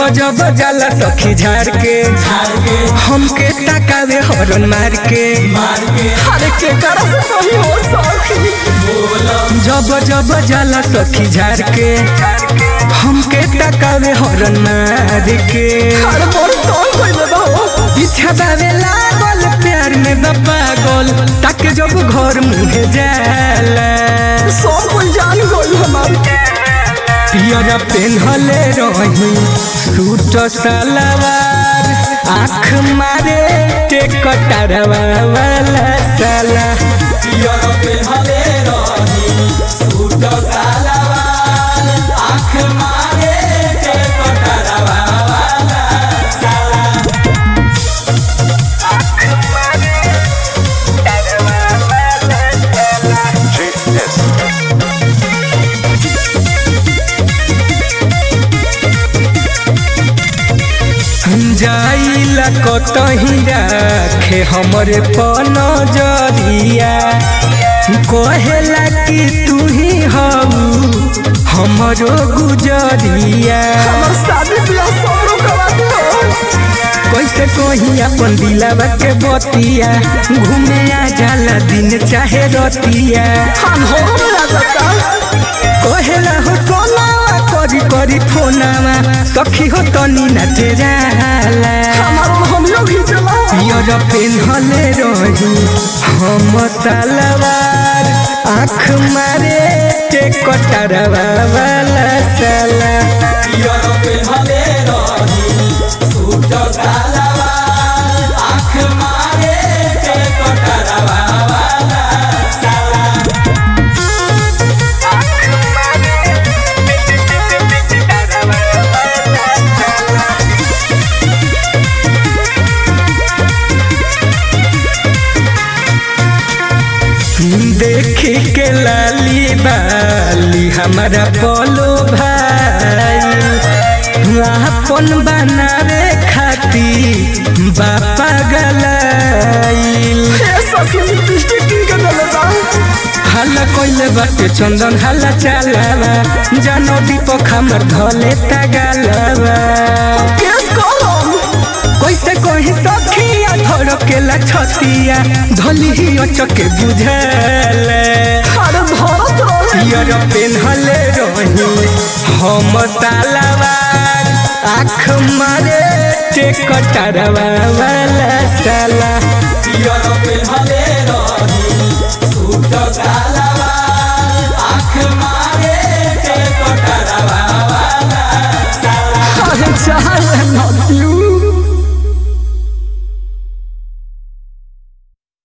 जब जाला सखी झाड़ के हमके ताकावे हरन मार के अरे के करा से सही हो सखी जब जब जाला सखी झाड़ के हमके ताकावे हरन मार के अरे मोर तो कोई बा हो इच्छा बावे लागल प्यार में बा पागल ताके जब घर मुहे जाला सब कोई जान गई हमार पियर पेन्हले रही सूट सलवार आँख मारे टेकटरवा वाला साला पियर पेन्हले रही सूट सलवार आँख मारे टेकटरवा वाला साला आँख मारे टेकटरवा वाला साला जाइला कतही राखे हमरे पनजरिया कहेला कि तू ही हऊ हमरो गुजरिया हमार शादी ब्याह सब रोकवा दे कैसे कही अपन दिलावा के बतिया घूमे आ जाला दिन चाहे रतिया हम हो मेरा दत्ता कहेला हो सोनावा करी करी फोनावा सखी हो तनी नाचे जाला हमार हम लोग ही चला पियर पेन्हले रही हम सलवार आँख मारे टेकटरवा वाला साला पियर पेन्हले रही सूट सलवार आँख मारे टेकटरवा वाला साला आँख मारे टेकटरवा वाला साला देखी के लाली बाली हमारा बोलो भाई अपन बनावे खाती बापा गलाइल ए सखी लिपस्टिक की के दलता हल्ला कोइले बाटे चंदन हल्ला चालावा जानो दीपक हमर धले तगालावा केस कलम कैसे कही सखिया धड़केला छतिया धली ही अचके बुझले अरे धरत रहे पियर पेन्हले रही हम सालावार आँख मारे टेकटरवा वाला साला पियर पेन्हले रही सूट सालावार आँख मारे टेकटरवा वाला साला अरे चाहे नदियो